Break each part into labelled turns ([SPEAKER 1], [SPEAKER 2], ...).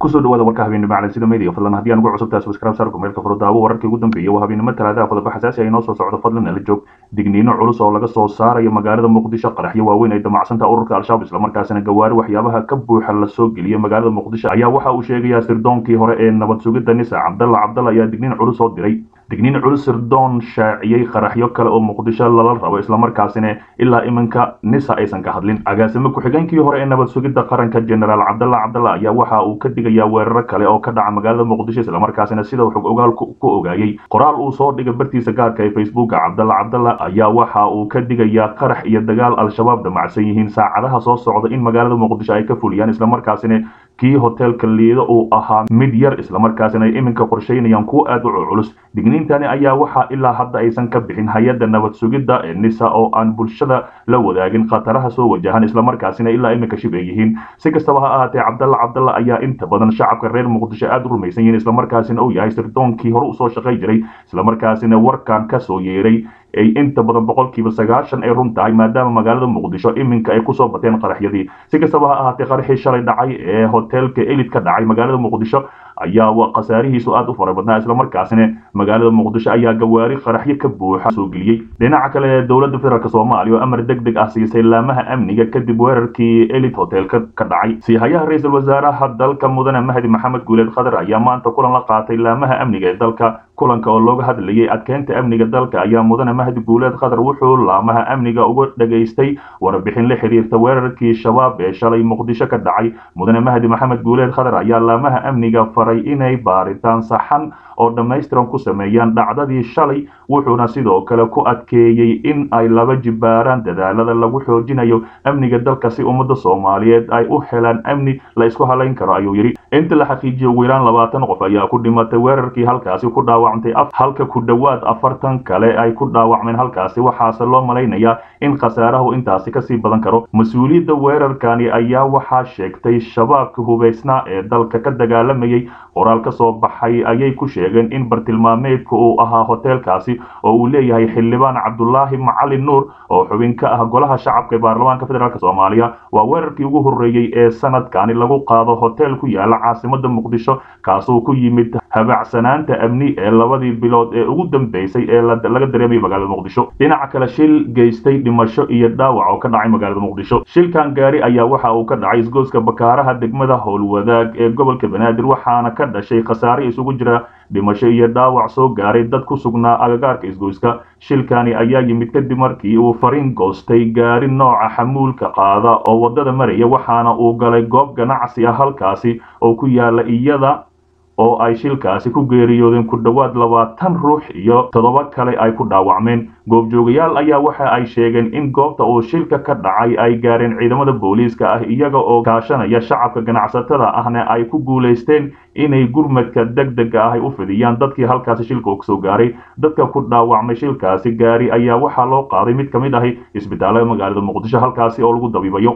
[SPEAKER 1] kusoo dhawaada warka habeenimo calansida media fadlan haddii aan ugu cusubtahay subscribe saarku meelka furo daawo wararkii ugu dambeeyay waa habeenimo talaadaha qodobo xasaasi ah inoo soo socdo fadlan nala joog digniino culus oo laga soo saarayo magaalada muqdisho qaraxyo waaweyn ay damacsanta ururka al-shabaab islamarkaasina gawaari waxyaabaha ka buuxa lasoo geliyay magaalada muqdisho ayaa waxa uu sheegayaa sirdoonkii hore ee nabad sugidda nisa cabdalla cabdalla ayaa digniin culus oo diray digniin culus sirdoon shaaciyey qaraxyo kale oo muqdisho lala rabo islamarkaasina ilaa iminka nisa aysan ka hadlin agaasimo ku-xigeenkii hore ee nabad sugidda qaranka generaal cabdalla cabdalla ayaa waxa uu ka digayaa weeraro kale oo ka dhaca magaalada muqdisho islamarkaasina sida xog ogaal ku ogaayey qoraal uu soo dhigay bartiisa gaarka ee facebooka cabdalla cabdalla ayaa waxa uu ka digayaa qarax iyo dagaal al-shabaab damacsan yihiin saacadaha soo socda in magaalada muqdisho ay ka fuliyaan islamarkaasina kii hoteelka liido uu ahaa mid yar islamarkaasina ay iminka qorshaynayaan kuwo aad u culculus digniintani ayaa waxaa ilaa hadda aysan ka bixin hay-adda nabad sugidda ee nisa oo aan bulshada la wadaagin khataraha soo wajahan islamarkaasina ilaa iminka shib ay yihiin si kastaba ha ahaatee cabdalla cabdalla ayaa inta badan shacabka reer muqdisho aad u rumaysan yihiin islamarkaasina uu yahay sirdoonkii hore usoo shaqay jiray islamarkaasina warkan kasoo yeeray ay inta badan boqolkiiba sagaashan ay run tahay maadaama magaalada muqdisho iminka ay kusoo bateen qaraxyadii si kastaba ha ahaatee qaraxii shalay dhacay ee hoteelka elid ka dhacay magaalada muqdisho ayaa khasaarihiisu aad u fara badnaa islamarkaasina magaalada muqdisho ayaa gawaari qaraxyo ka buuxa soo geliyey dhinaca kale dowladda federaalk soomaaliya oo amar deg deg ah siisay laamaha amniga kadib weerarkii elid hoteelka ka dhacay siihayaha ra-iisul wasaaraha dalka mudane mahdi maxamed guuleed khadar ayaa maanta kulan la qaatay laamaha amniga ee dalka kulanka oo looga hadlayay adkeynta amniga dalka ayaa mudane mahdi guuleed khadar wuxuu laamaha amniga uga dhageystay warbixin la xiriirta weerarkii shabaab ee shalay muqdisho ka dhacay mudane mahdi maxamed guuleed khadar ayaa laamaha amniga faray inay baaritaan saxan oo dhammaystiran ku sameeyaan dhacdadii shalay wuxuuna sidoo kale ku adkeeyey in ay laba jibaaraan dadaalada lagu xoojinayo amniga dalka si ummadda soomaaliyeed ay u helaan amni la isku halayn karo ayuu yidhi inta la xaqiijiyo ugu yaraan labaatan qof ayaa ku dhimatay weerarkii halkaasi ku dhaawacmtay halka ku dhowaad afartan kale ay ku dhaawacmeen halkaasi waxaase loo malaynayaa in khasaarahu intaasi kasii badan karo mas-uuliyadda weerarkani ayaa waxaa sheegtay shabaabka hubaysnaa ee dalka ka dagaalamayay qoraal ka soo baxay ayay ku sheegeen in bartilmaameedka uu ahaa hoteelkaasi oo uu leeyahay xildhibaan cabdulaahi macalin nuur oo xubin ka ah golaha shacabka ee baarlamaanka federaalk soomaaliya waa weerarkii ugu horreeyey ee sanadkani lagu qaado hotel ku yaala caasimada muqdisho kaasuu ku yimid habacsanaanta amni ee labadii bilood ee ugu dambeysay ee laga dareemayay magaalada muqdisho dhinaca kale shil geystay dhimasho iyo dhaawac oo ka dhacay magaalada muqdisho shilkan gaari ayaa waxa uu ka dhacay isgoyska bakaaraha degmada howlwadaag ee gobolka banaadir waxaana ka dhashay khasaare isugu jira dhimasho iyo dhaawac soo gaaray dad ku sugnaa agagaarka isgoyska shilkani ayaa yimid kadib markii uu fariin goostay gaari nooca xamuulka qaada oo waddada maraya waxaana uu galay goob ganacsi ah halkaasi oo ku yaala iyada oo ay shilkaasi ku geeriyoodeen ku dhowaad labaatan ruux iyo toddoba kale ay ku dhaawacmeen goobjoogayaal ayaa waxa ay sheegeen in goobta uu shilka ka dhacay ay gaareen ciidamada booliiska ah iyaga oo kaashanaya shacabka ganacsatada ahna ay ku guulaysteen inay gurmadka deg dega ah ay u fidiyaan dadkii halkaasi shilka uu kasoo gaaray dadka ku dhaawacmay shilkaasi gaari ayaa waxaa loo qaaday mid ka mid ahi isbitaalada magaalada muqdisho halkaasi oo lagu dabiibayo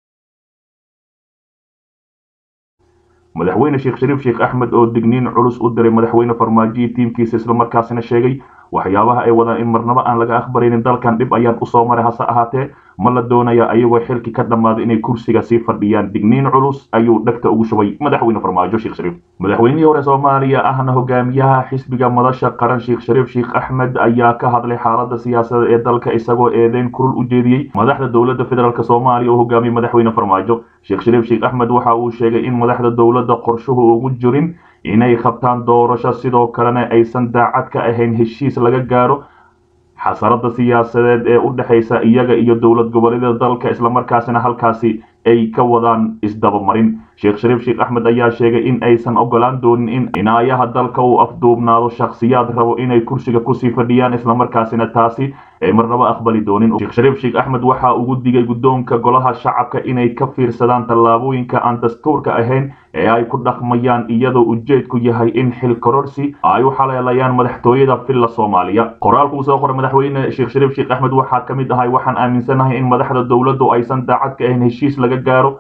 [SPEAKER 1] madaxweyne sheekh shariif sheekh axmed oo digniin culus u diray madaxweyne farmaajo iyo tiimkiisa islamarkaasina sheegay waxyaabaha ay wadaan in marnabo aan laga aqbaraynin dalkan dhib ayaan usoo maray hase ahaatee ma la doonaya ayagoo xilki ka dhammaaday inay kursiga sii fadhiyaan digniin culus ayuu dhegta ugu shubay madaxweyne farmaajo sheekh shariif madaxweynihii hore soomaaliya ahna hogaamiyaha xisbiga madasha qaran sheekh shariif sheekh axmed ayaa ka hadlay xaalada siyaasadeed ee dalka isagoo eedeyn kurul u jeediyey madaxda dowladda federaalk soomaaliya oo hogaamiyey madaxweyne farmaajo sheekh shariif sheekh axmed waxa uu sheegay in madaxda dowladda qorshuhu ugu jirin inay qabtaan doorasho sidoo kalena aysan daacad ka ahayn heshiis laga gaaro xasarada siyaasadeed ee u dhexaysa iyaga iyo dowlad goboleedyada dalka islamarkaasina halkaasi ay ka wadaan isdabamarin sheekh shariif sheekh axmed ayaa sheegay in aysan ogolaan doonin in cinaayaha dalka uu afduubnaado shakhsiyaad rabo inay kursiga kusii fadhiyaan islamarkaasina taasi ay marnaba aqbali doonin sheekh shariif sheekh axmed waxa ugu digay guddoonka golaha shacabka inay ka fiirsadaan tallaabooyinka aan dastuurka ahayn ee ay ku dhaqmayaan iyadoo ujeedku yahay in xil kororsi ay u xaleelayaan madaxtooyada villa soomaaliya qoraalku uu soo qoray madaxweyne sheekh shariif sheekh axmed waxaa ka mid ahay waxaan aaminsanahay in madaxda dowladdu aysan daacad ka ahayn heshiis laga gaaro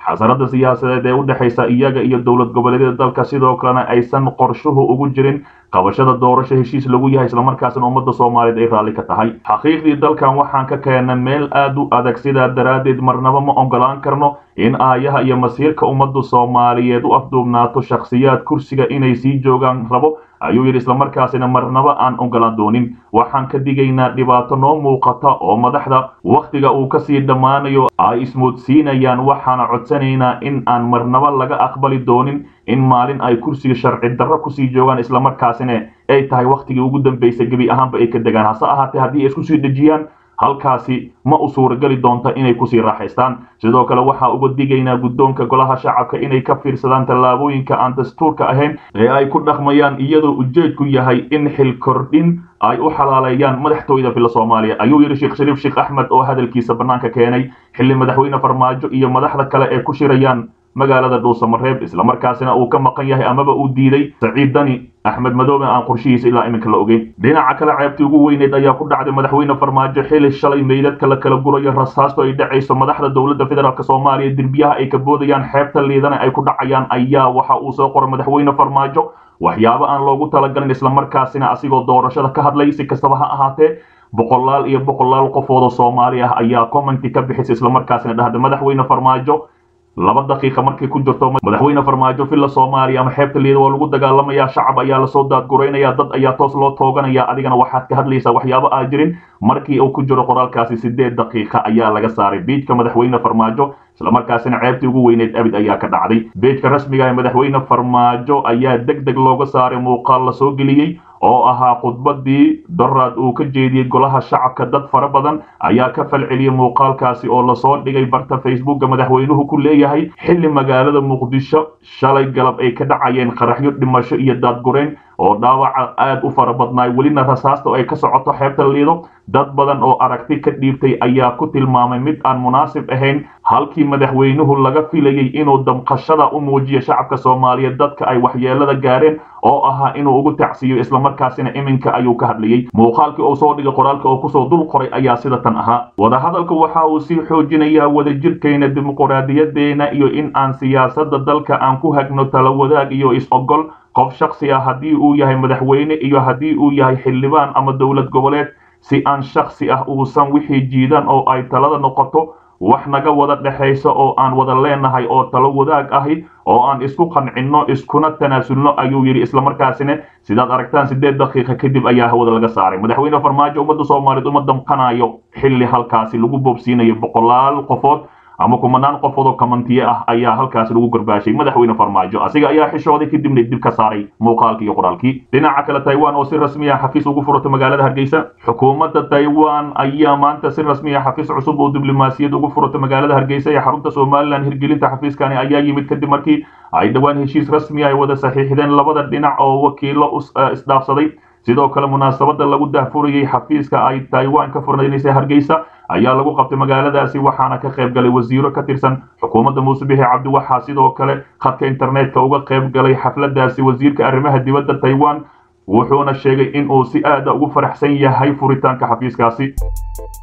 [SPEAKER 1] xasarada siyaasadeed ee u dhexaysa iyaga iyo dowlad goboleedyada dalka sidoo kalena aysan qorshuhu ugu jirin qabashada doorasho heshiis lagu yahay islamarkaasina ummadda soomaaliyeed ay raalli ka tahay xaqiiqdii dalkan waxaan ka keena meel aad u adag sidaa daraaddeed marnaba ma ogolaan karno in aayaha iyo masiirka ummadda soomaaliyeed u afduubnaato shakhsiyaad kursiga inay sii joogaan rabo ayuu yidhi islamarkaasina marnaba aan ogolaan doonin waxaan ka digaynaa dhibaato noo muuqata oo madaxda wakhtiga uu kasii dhammaanayo ay ismoodsiinayaan waxaana codsanaynaa in aan marnaba laga aqbali doonin in maalin ay kursiga sharci darro kusii joogaan islamarkaasina ay tahay wakhtigii ugu dambaysay gebi ahaanba ay ka degaan hase ahaatee haddii ay isku sii dhejiyaan halkaasi ma u suurageli doonta inay kusii raaxaystaan sidoo kale waxaa uga digaynaa guddoonka golaha shacabka inay ka fiirsadaan tallaabooyinka aan dastuurka ahayn ee ay ku dhaqmayaan iyadoo ujeedku yahay in xil kordhin ay u xalaaleeyaan madaxtooyada filla soomaaliya ayuu yidhi sheekh shariif sheekh axmed oo hadalkiisa bannaanka keenay xilli madaxweyne farmaajo iyo madaxda kale ee ku shirayaan magaalada dhuusamareeb islamarkaasina uu ka maqan yahay amaba uu diiday saciid dani axmed madoobe aan qorshihiisa ilaa iminka la ogeyn dhinaca kale ceebtii ugu weyneed ayaa ku dhacday madaxweyne farmaajo xili shalay meydadka la kala gurayo rasaasto ay dhacayso madaxda dowladda federaalk soomaaliya derbiyaha ay ka boodayaan xeebta liidana ay ku dhacayaan ayaa waxa uu soo qoray madaxweyne farmaajo waxyaabo aan loogu talagalin islamarkaasina asigoo doorashada ka hadlay si kastaba ha ahaatee boqolaal iyo boqolaal qofoodoo soomaali ah ayaa commenti ka bixisay islamarkaasina dhahda madaxweyne farmaajo laba daqiiqa markay ku jirto madaxweyne farmaajo villa soomaaliya ama xeebta liida waa lagu dagaalamayaa shacab ayaa lasoo daadguraynaya dad ayaa toos loo tooganaya adigana waxaad ka hadlaysaa waxyaabo aa jirin markii uu ku jiro qoraalkaasi sideed daqiiqa ayaa laga saaray biijka madaxweyne farmaajo islamarkaasina ceebtii ugu weyneed abid ayaa ka dhacday beejka rasmiga ee madaxweyne farmaajo ayaa deg deg looga saaray muuqaal lasoo geliyey oo ahaa khudbadii doraad uu ka jeediyey golaha shacabka dad fara badan ayaa ka falceliyey muuqaalkaasi oo lasoo dhigay barta facebooka madaxweynuhu ku leeyahay xilli magaalada muqdisho shalay galab ay ka dhacayeen qaraxyo dhimasho iyo daadgurayn oo dhaawaca aad u fara badnaay welina rasaasta oo ay ka socoto xeebta liido dad badan oo aragti ka dhiibtay ayaa ku tilmaamay mid aan munaasib ahayn halkii madaxweynuhu laga filayey inuu damqashada u muujiyo shacabka soomaaliyeed dadka ay waxyeelada gaareen oo ahaa inuu ugu tacsiiyo islamarkaasina iminka ayuu ka hadlayey muuqaalkii uu soo dhigay qoraalka oo kusoo dul qoray ayaa sida tan ahaa wadahadalka waxa uu sii xoojinayaa wadajirkayna dimuquraadiyadeena iyo in aan siyaasada dalka aan ku hagno tala wadaag iyo is-ogol qof shaksi ah haddii uu yahay madaxweyne iyo haddii uu yahay xildhibaan ama dowlad goboleed si aan shaksi ah uusan wixii jiidan oo ay talada noqoto wax naga wada dhexaysa oo aan wada leenahay oo talo wadaag ahi oo aan isku qancinno iskuna tanaasulno ayuu yidhi islamarkaasina sidaad aragtaan sideed daqiiqa kadib ayaa hawada laga saaray madaxweyne farmaajo ummadda soomaaliyeed uma damqanayo xilli halkaasi lagu boobsiinayo boqolaal qofood ama kumanaan qofood oo kamantiye ah ayaa halkaasi lagu garbaashay madaxweyne farmaajo asiga ayaa xishooday kadibna dib ka saaray muuqaalkii iyo qoraalkii dhinaca kale taiwan oo si rasmi ah xafiis ugu furata magaalada hargeysa xukuumadda taiwan ayaa maanta si rasmi ah xafiis cusub oo diblomaasiyad ugu furata magaalada hargeysa ee xarunta somalilan hirgelinta xafiiskani ayaa yimid kadib markii ay dhowaan heshiis rasmi ay wada saxiixdeen labada dhinac oo wakiilo isdhaafsaday sidoo kale munaasabada lagu daahfurayey xafiiska ay taiwan ka furnaynaysa hargeysa ayaa lagu qabtay magaaladaasi waxaana ka qayb galay wasiiro ka tirsan xukuumadda muuse bixi cabdi waxaa sidoo kale khadka internetka uga qayb galay xafladaasi wasiirka arrimaha dibadda taiwan wuxuuna sheegay in uu si aada ugu faraxsan yahay furitaanka xafiiskaasi